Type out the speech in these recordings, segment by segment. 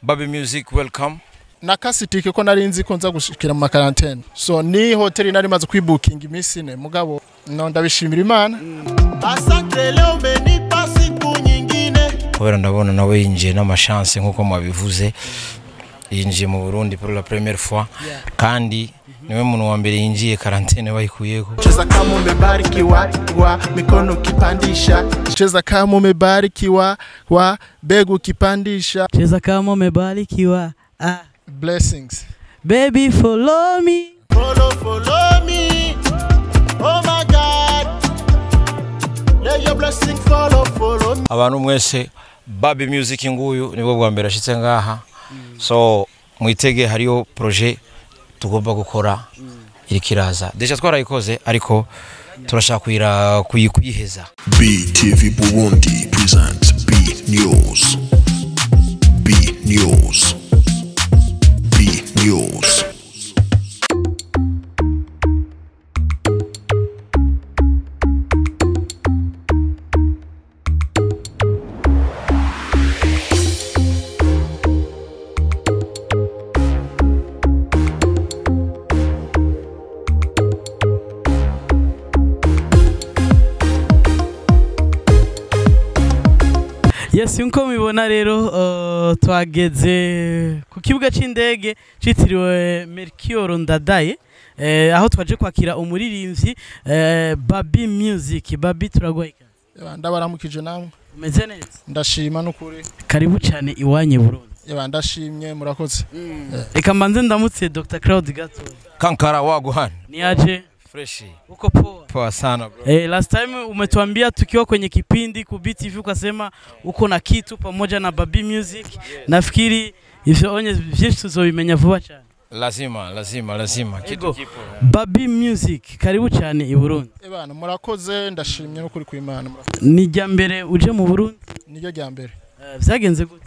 Baby Music welcome. nakasitike ko nari nzi ko nza gushikira mu makarantene so ni hoteli nari maze kwibukinga iminsi ine mugabo no ndabishimira imana Asante leo umenipa siku nyingine. Kubera ndabona nawe yinjiye n'amashanse nk'uko mwabivuze yinjiye mu Burundi pour la première fois kandi niwe muntu wa mbere yinjiye karantene bayikuyeko Cheza kama umebarikiwa wa mikono kipandisha. cheza kama umebarikiwa wa begu ukipandisha cheza kama umebarikiwa ah. blessings baby follow me Follow, follow me. Oh my God. Let your blessing follow, follow me. abantu mwese Baby Music nguyu nibwo bwa mbere ashitse ngaha so mwitege hariyo projet tugomba gukora iriko iraza deja twarayikoze ariko turashaka kuyira kuyi- kuyiheza BTV Burundi presents B News. B News. B News. yes nkuko mubibona rero uh, twageze ku kibuga c'indege citiriwe Melchior Ndadaye eh, aho twaje kwakira umuririmbyi eh, Baby Music Baby turaguha ikaze ndabaramukije namwe umeze neza ndashima n'ukuri karibu cyane iwanye Burundi Eba, ndashimye murakoze reka mbanze ndamutse Dr Claude Gato kankara waguhana niaje fresh uko poa poa sana bro Eh, last time umetuambia tukiwa kwenye kipindi ku BTV ukasema uko na kitu pamoja na Baby Music. Nafikiri ivyo onye vyinshi tuzobimenya vuba cyane. lazima lazima lazima kitu Ego. kipo Baby Music karibu cyane i Burundi. ebana murakoze ndashimye n'ukuri kw'imana murakoze. Ni jya mbere uje mu Burundi. niryo rya mbere Eh, Vyagenze gute?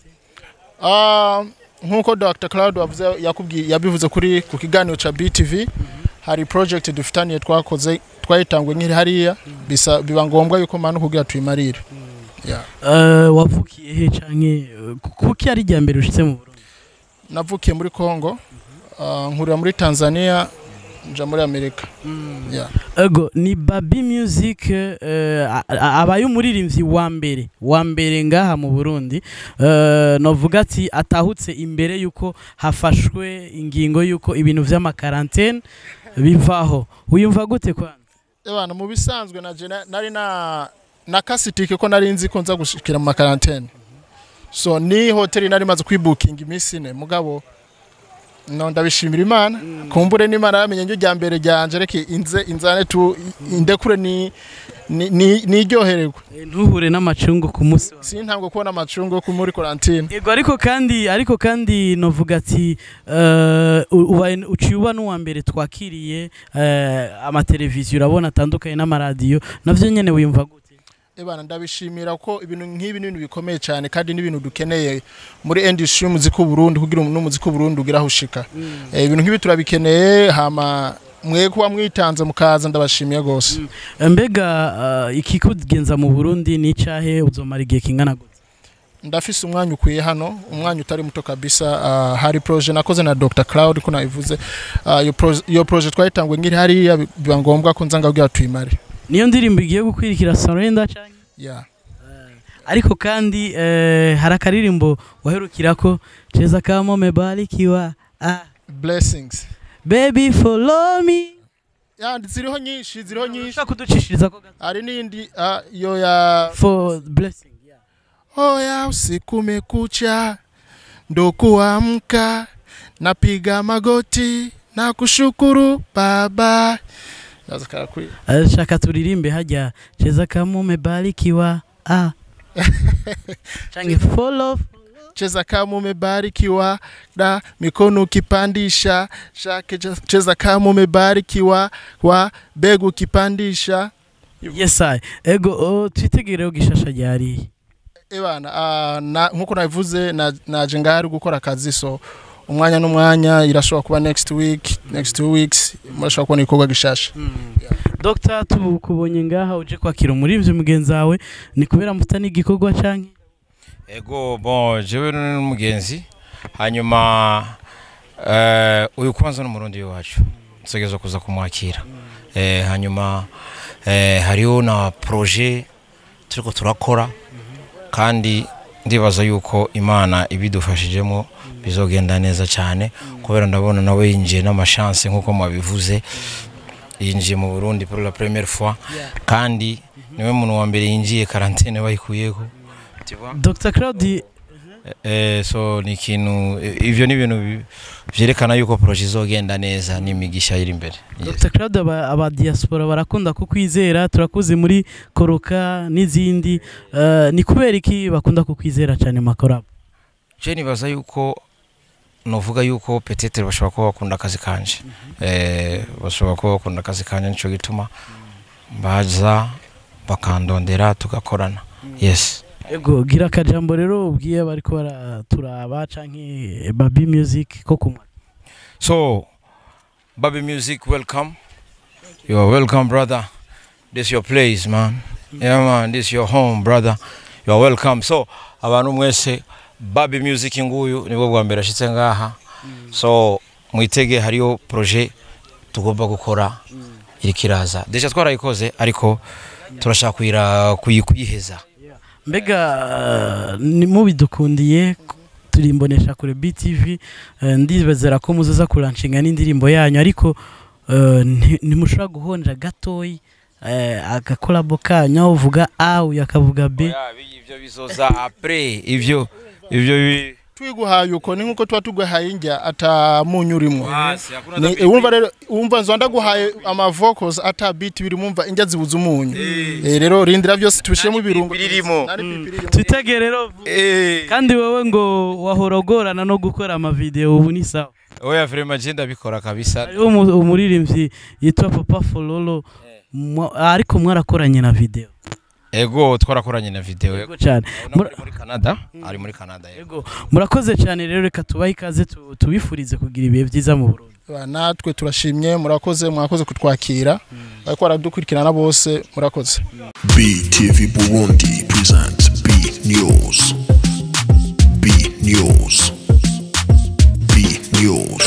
Ah, nk'uko dr claude wavuze yakubwiye yabivuze kuri ku kiganiro cya btv hari project dufitaniye twakoze twayitangwe nk'iri hariya bisa biba ngombwa yuko manu kugira tuyimarire Yeah. Eh, wavukiye he canke eh, kuki ari jya mbere ushitse mu Burundi? navukiye muri congo ah, nkurira muri tanzania nja muri amerika Yeah. Ego ni Baby Music eh, a- a- abaye umuririmbyi wa mbere wa mbere ngaha mu Burundi eh, novuga ati atahutse imbere yuko hafashwe ingingo yuko ibintu vy'amakarantene bivaho uyumva gute kwanza ebana mu bisanzwe na je na- nari na nakasitike ko nari nzi ko nza gushikira mu makarantene so ni hoteli nari maze kwibukinga iminsi ine mugabo no ndabishimira imana kumbure n'imana yamenye njye rya mbere ryanje reke inze inzane tu indekure ni ni- ni- niryohererwe Eh, ntuhure n'amacungo ku munsi wa sintabwo kubona amacungo yo muri karantine Ego ariko kandi ariko kandi novuga ati eh, u- ubaye uciye uba n'uwa mbere twakiriye eh, amateleviziyo urabona atandukanye n'amaradiyo navyo nyene wiyumva gute ebana ndabishimira ko ibintu nk'ibi ni ibintu bikomeye cyane kandi n'ibintu dukeneye muri industry y'umuziki w'uburundi kugira ngo n'umuziki w'uburundi ugire aho ushika Eh, ibintu nk'ibi turabikeneye hama mwe kuba mwitanze mukaza ndabashimiye rwose mbega uh, ikikugenza mu burundi ni icahe uzomara igihe kingana gute ndafise umwanya ukwiye hano umwanya utari muto kabisa ah, hari proje nakoze na Dr Cloud ko nabivuze Ah, iyo proje- iyo proje twayitangwe ngiri hariya bi- biba ngombwa ko nza ngabwira tuyimare niyo ndirimbo igiye gukwirikira surrender canke yeah. ariko kandi eh, hari akaririmbo waherukirako cheza kama umebarikiwa ah. blessings baby follow me ya ziriho nyinshi ziriho nyinshi ushaka kuducishiriza ko gato hari n'indi ah, iyo ya for blessing yeah. Oya usiku umekucha, ndo kuamka, napiga magoti na kushukuru Baba. Sasa kaa kwi- Eh, shaka turirimbe hajya cheza kama umebarikiwa ah. change follow Cheza kama umebarikiwa na mikono ukipandisha, shake che- cheza kama umebarikiwa wa begu ukipandisha. yes I. ego oh, twitegereho gishasha ryariye Ebana, ah, na nkuko nabivuze na- naje ngahari gukora akazi so umwanya n'umwanya irashobora kuba next week next two weeks murashobora kubona igikorwa gishasha Dr tukubonye ngaha uje kwakira umuririmbyi mugenzi wawe ni kubera mufitanye igikorwa canke ego bon jewe n'umugenzi hanyuma eh, uyu kwanza ni umurundi wacu tutegerezwa kuza kumwakira eh, hanyuma eh, hariho na proje turiko turakora kandi ndibaza yuko imana ibidufashijemo bizogenda neza cyane kubera ndabona nawe yinjiye n'amashanse nk'uko mwabivuze yinjiye mu burundi pour la première fois kandi niwe muntu wa mbere yinjiye karantene bayikuyeho Tu vois? dr claude Eh, so ni ikintu eh, ivyo ni ibintu bi- vyerekana yuko proje izogenda neza n'imigisha iri imbere Yes. dr claude aba, aba diaspora barakunda kukwizera turakuze muri koroka n'izindi uh, ni kubera iki bakunda kukwizera cyane makorabo je nibaza yuko novuga yuko petetere bashobora kuba bakunda akazi kanje eh, bashobora kuba bakunda akazi kanje nico gituma baza bakandondera tugakorana yes ego gira akajambo rero ubwiye bariko baraturaba canke babi music ko kumwa so baby music welcome you are welcome brother this your place man yeah man this your home brother you are welcome so abantu mwese baby music nguyu nibwo bwa mbere ashitse ngaha so mwitege hariyo proje tugomba gukora iriko iraza deja twarayikoze ariko turashaka kuyira- kuyi- kuyiheza mbega uh, ni mubidukundiye turi imbonesha kure btv uh, ndibezera ko muzoza kuranshinga n'indirimbo yanyu ariko uh, nti- ntimushobora guhonja gatoyi uh, agakolabo kanyu aho uvuga a uyu akavuga b Oya, bi- ivyo bizoza apres ivyo ivyo bi- twiguhaye uko ni nkuko tuba tuguhaye indya ata munyu urimo Hasi, hakuna Ni- hata wumva rero wumva nzo ndaguhaye ama vocals ata beat biri mumva indya zibuze umunyu eh rero rindira byose tubishiremo ibirungo birimo. Nari pipi irimo. twitege rero Eh. kandi wowe ngo wahora ugorana no gukora amavideo ubu ni sawa oya vrema je ndabikora kabisa hariho umu- umuririmbyi yitwa papa fololo mwa- ariko mwarakoranye na video ego twarakoranye na video Yego cyane no muri muri Canada ari muri Canada yego Yego, murakoze cyane rero reka tubahe ikaze tu- tubifurize kugira ibihe byiza mu Burundi Ba, natwe turashimye murakoze mwakoze kutwakira bariko baradukurikirana bose murakoze BTV Burundi presents B News. B News. B News.